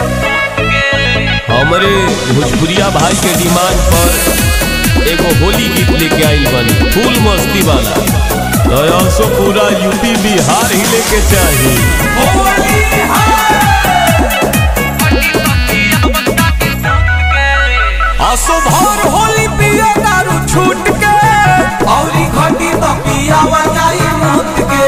हमरे भोजपुरिया भाई के डिमांड पर एगो होली गीत लेके आइल बनी फुल मस्ती वाला तो सो पूरा यूपी बिहार ही लेके चाही असो भर होली पिया दारू छूट के औरी घटी तो पियावा जाई मुत के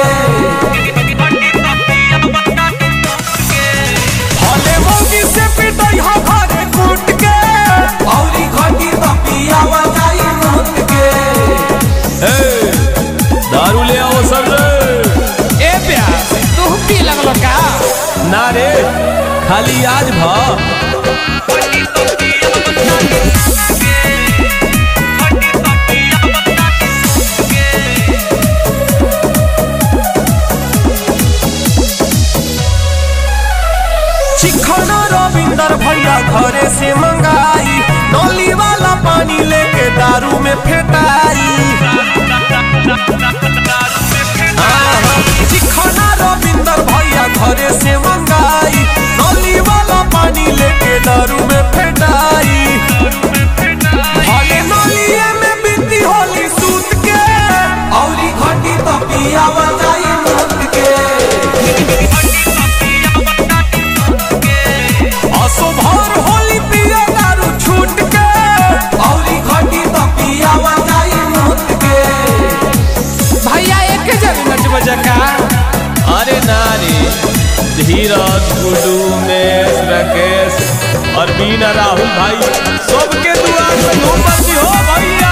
भले मोगी से पिटई हा घरे कूट के औरी घटी तो पियावा जाई मुत के ए, दारू ले आओ सब रे ए प्यार तू पी लगलो का ना रे खाली आज भा चिखना रविंदर भैया घरे से मंगाई नली वाला पानी लेके दारू में फेटाई आहा, चिखना रविंदर भैया घरे से मंगाई नली वाला पानी लेके दारू में फेटाई भले नलिए में बीती होली सूत के औरी घटी तो पियावा जाई मुत के असो भर होली पिया दारू छूट के औरी घटी तो पियावा जाई मुत के भैया एक जब नच बजा का अरे ना रे धीरज गुडू उमेश राकेश अरविंद और राहुल भाई सबके दुआ से धूम बत्ती हो भैया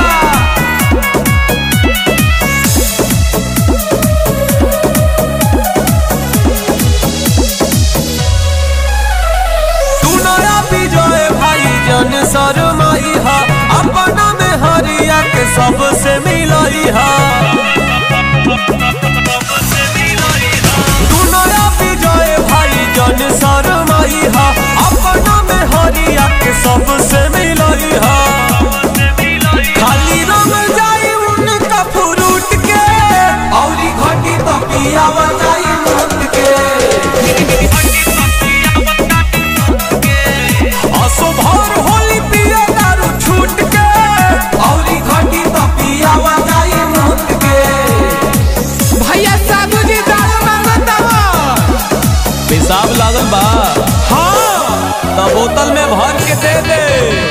तू नया विजय भाई जन शरमाई हा अपना में हरिया के सबसे मिलई हा तू नया विजय भाई जन शरमाई हा अपना में हरिया के सबसे मिलई हा खाली रंग जाई उनका फ्रूट के औरी घटी तो पियावा जाई मुत के असो भर होली पिया दारू छूट के औरी घटी तो पियावा जाई मुत के भैया साधु जी दारू मांगता हो पेशाब लागल बा हाँ तो बोतल में भर के दे दे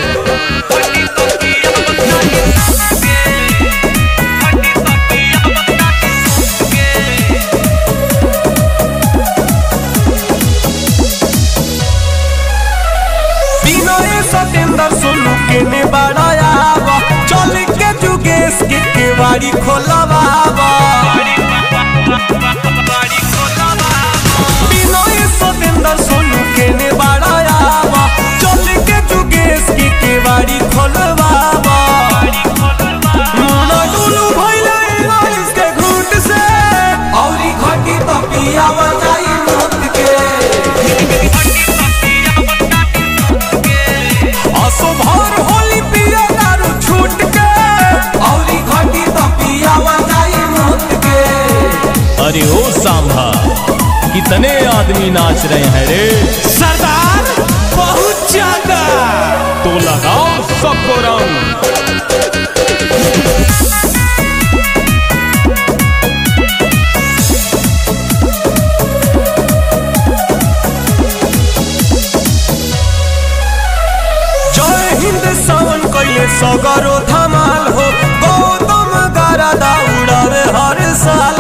विनय सतेंद्र सोनू के ने बड़ायावा चल के जुगेश के केवाड़ी खोलवावा विनय सतेंद्र सोनू के ने बड़ायावा चल के जुगेश के केवाड़ी खोलवावा मुना डुलू भइले बारिश के घूट से औरी घटी तो पियावा जाई मुत के असो भर होली पिया दारू छूट के औरी घटी तो पियावा जाई मुत के अरे ओ सांभा कितने आदमी नाच रहे हैं रे सरदार बहुत ज्यादा तो लगाओ सबको रंग जय हिंद सावन कैले सगरो धमाल हो गौतम गारा दाउड़ा रे हर साल